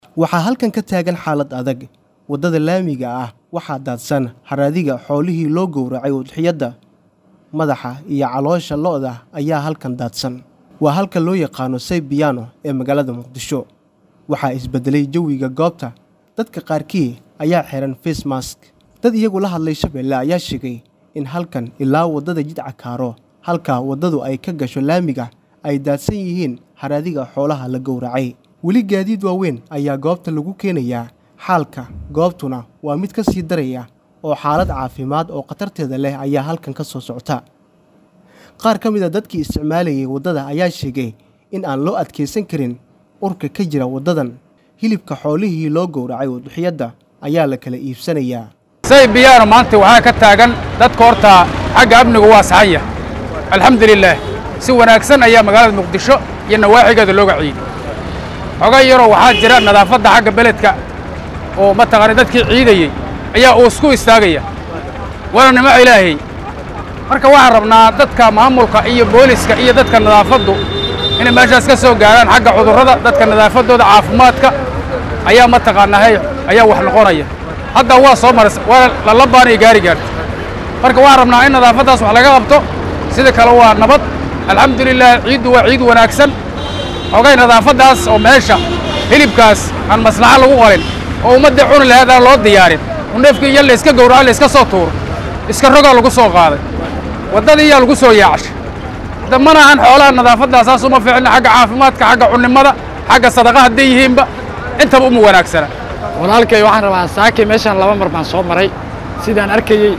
waxaa halkan ka taagan xaalad adag waddada laamiga ah waxaa daadsan haraadiga xoolihii loo gowracay udxiyadda madaxa iyo caloosha lo'da ayaa halkan daadsan waa halka loo yaqaano saybiyaano ee magaalada muqdisho waxaa isbedelay jawiga goobta dadka qaarkii ayaa xiran face mask dad iyagu la hadlay shabeelle ayaa sheegay in halkan ilaa waddada jidca kaaro halka waddadu ay ka gasho laamiga ay daadsan yihiin haraadiga xoolaha la gowracay weli gaadiid waaweyn ayaa goobta lagu keenayaa xaalka goobtuna waa mid ka sii daraya oo xaalad caafimaad oo khatarteeda leh ayaa halkan ka soo socota qaar ka mid a dadkii isticmaalayay waddada ayaa sheegay in aan loo adkaysan karin urka ka jira waddadan hilibka xoolihii loo gowracay udxiyadda ayaa la kala iibsanayaa saybiyaano maanta waxaa ka taagan dadka horta xagga amnigu waa saxanya alxamdulilaah si wanaagsan ayaa magaalada muqdisho iyo nawaaxigeeda looga ciiday xoga yaroo waxaa jira nadaafadda xagga beledka oo mataqaana dadkii ciidayey ayaa uusku istaagaya waana nimo ilaahay marka waxaan rabnaa dadka maamulka iyo booliska iyo dadka nadaafaddu inay meeshaas ka soo gaaraan xagga cudurrada dadka nadaafaddooda caafimaadka ayaa mataqaanaa hay ayaa wax noqonaya hadda waa soo maras waa lalabaanay gaari gaarta marka waxaan rabnaa in nadaafaddaas wax laga qabto sida kale waa nabad alxamdulilah ciiddu waa ciid wanaagsan ogay nadaafaddaas oo meesha hilibkaas aan maslaxa lagu qalin oo ummadda cuni laheed aan loo diyaarin oo neefkii iyo layska gowraco layska soo tuuro iska rogaa lagu soo qaaday waddadii iyaa lagu soo yaacashay da mana ahan xoolaha nadaafaddaas saas uma fiicna xagga caafimaadka xagga cunnimada xagga sadaqa hadday yihiinba intaba uma wanaagsana walaalkay waxaan rabaa saakay meeshaan laba mar baan soo maray sidaan arkayey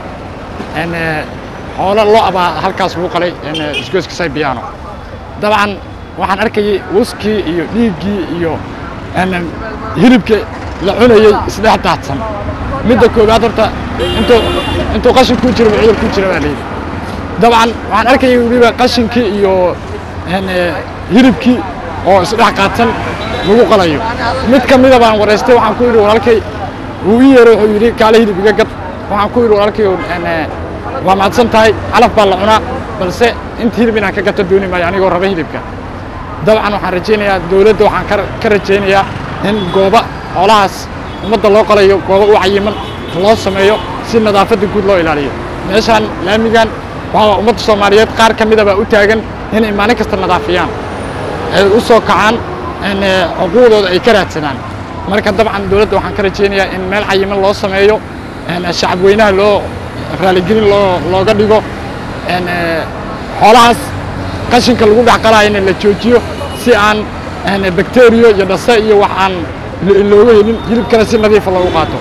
xoolo lo abaa halkaas lagu qalay isgoyska saybiyaano dabcan waxaan arkayey wuskii iyo dhiiggii iyo hilibka la cunayey isdhex daadsan midda koowaad horta intuu intuu qashin ku jiro cudur ku jira baa layidhi dabcan waxaan arkayay weliba qashinkii iyo hilibkii oo isdhex qaadsan lagu qalayo mid ka mida baan waraystay waxaan ku yidhi walaalkay wuu ii yeeray wuxuu yidhi kaale hilib iga gad waxaan ku yidhi walaalkay waa mahadsan tahay calaf baa la cunaa balse inta hilib inaan ka gato dooni maayo anigoo raba hilibka dabcan waxaan rajaynayaa dawladda waxaan ka rajaynayaa in gooba xoolahaas ummadda loo qalayo gooba u cayiman loo sameeyo si nadaafadda guud loo ilaaliyo meeshaan laamigan waxaa ummadda soomaaliyeed qaar ka mida baa u taagan inay maalin kasta nadaafiyaan ay u soo kacaan xuquuqdooda ay ka raadsadaan marka dabcan dawladda waxaan ka rajaynayaa in meel cayiman loo sameeyo shacab weynaha loo raaligelin loo looga dhigo xoolahaas qashinka lagu dhex qalaayana la joojiyo si aan bakteriyo iyo dhase iyo wax aan looga helin hilibkana si nadiifa loogu qaato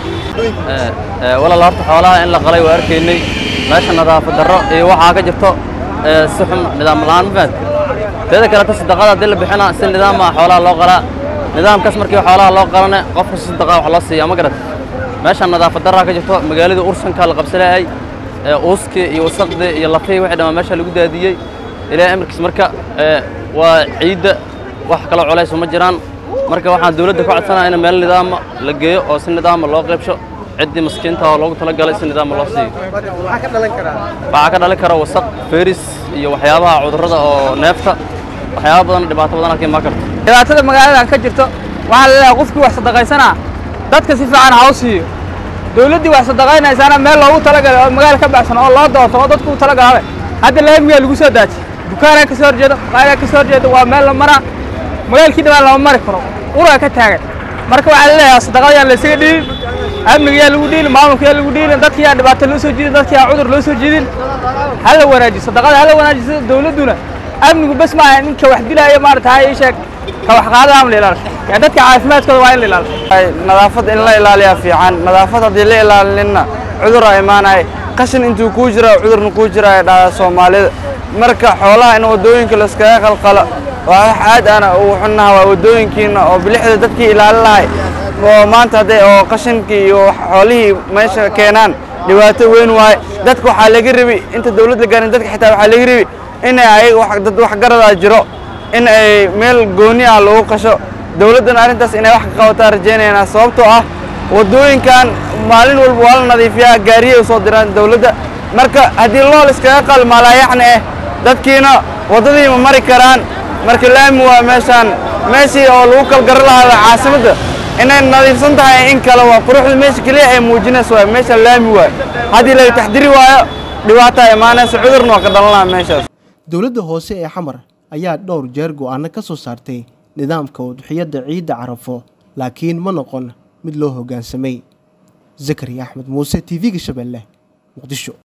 walaal horta xoolaha in la qalay waa arkaynay meesha nadaafad darro iyo waxaa ka jirto si xun nidaam la'aan mafaad teeda kaleta sadaqada haddii la bixina si nidaama xoolaha loo qalaa nidaamkaas markii xoolaha loo qalane qofka si sadaqa wax loo siiya ma garat meesha nadaafad darraa ka jirto magaalada ursanka la qabsaleeyay uuskii iyo wasaqdii iyo lafihii wixii dhammaa meesha lagu daadiyey ilaahay amarkiis marka waa ciidda wax kaloo culayso ma jiraan marka waxaan dawladda ku codsanaya in meel nidaama la geeyo oo si nidaama loo qaybsho ciddii maskiinta oo loogu talagalay si nidaama loo siiyo waxaa ka dhalin kara wasaq feris iyo waxyaabaha cudurrada oo neefta waxyaaba badan dhibaato badan halkii maa karto dhibaatada magaaladan ka jirto waxaa la leeyahay qofkii wax sadaqaysanaa dadka si fiican ha u siiyo dawladdii wax sadaqaynaysaana meel loogu talagalay oo magaala ka baxsan oo loo doorto oo dadku u talagalabe hadda laamigaa lagu soo daajiyey dukaanaa ka soo horjeedo qaadaa ka soo horjeedo waa meel la maraa magaalkii dhibaan lama mari karo uraa ka taagan marka waxaa la leeyahay sadaqada yaan laysaga dhiilin amniga yaa lagu dhiilin maamulka yaa lagu dhiilin dadka yaa dhibaato loo soo jiidin dadka yaa cudur loo soo jiidin ha la wanaajiyo sadaqada ha la wanaajiyo sida dawladduna amnigu bes maaha ninka wax dilaayo maarata ha ii sheeg ka wax qaadaha la ilaalisho yaa dadka caafimaadkooda waa in la ilaalisho nadaafad in la ilaaliyaa fiican nadaafad haddii la ilaalinna cudura imaanaya qashin intuu kuu jira cudurna kuu jira ay dhahdaa soomaalida marka xoolaha in waddooyinka layskaga qalqalo waa wax aad ana ugu xunnaha waa waddooyinkiina oo bilixda dadkii ilaalin lahay oo maanta hadday oo qashinkii iyo xoolihii meesha keenaan dhibaato weyn waaye dadka waxaa laga rebi inta dawladda gaarin dadka xitaa waxaa laga rebi in ayaga dad waxgaradaa jiro in ay meel gooni ah lagu qasho dawladdana arrintaas inay wax ka qabataa rajaynaynaa sababtoo ah waddooyinkan maalin walba waa la nadiifiyaa gaariyay u soo diraan dawladda marka haddii lool iskaga qalmaalaayaxna ah dadkiina waddadii ma mari karaan marka laami waa meeshaan meeshii oo lagu kalgaro lahaa caasimadda inay nadiifsan tahay in kale waa quruxda meesha keliya ay muujinayso waay meesha laami waay haddii laga taxdiri waayo dhibaataa imaanaysa cudurna waa ka dhalanaya meeshaas dowladda hoose ee xamar ayaa dhowr jeer go'aano ka soo saartay nidaamka udxiyadda ciidda carafo laakiin ma noqon mid loo hoggaansamay zakariya axmed muuse t v-ga shabeelle muqdisho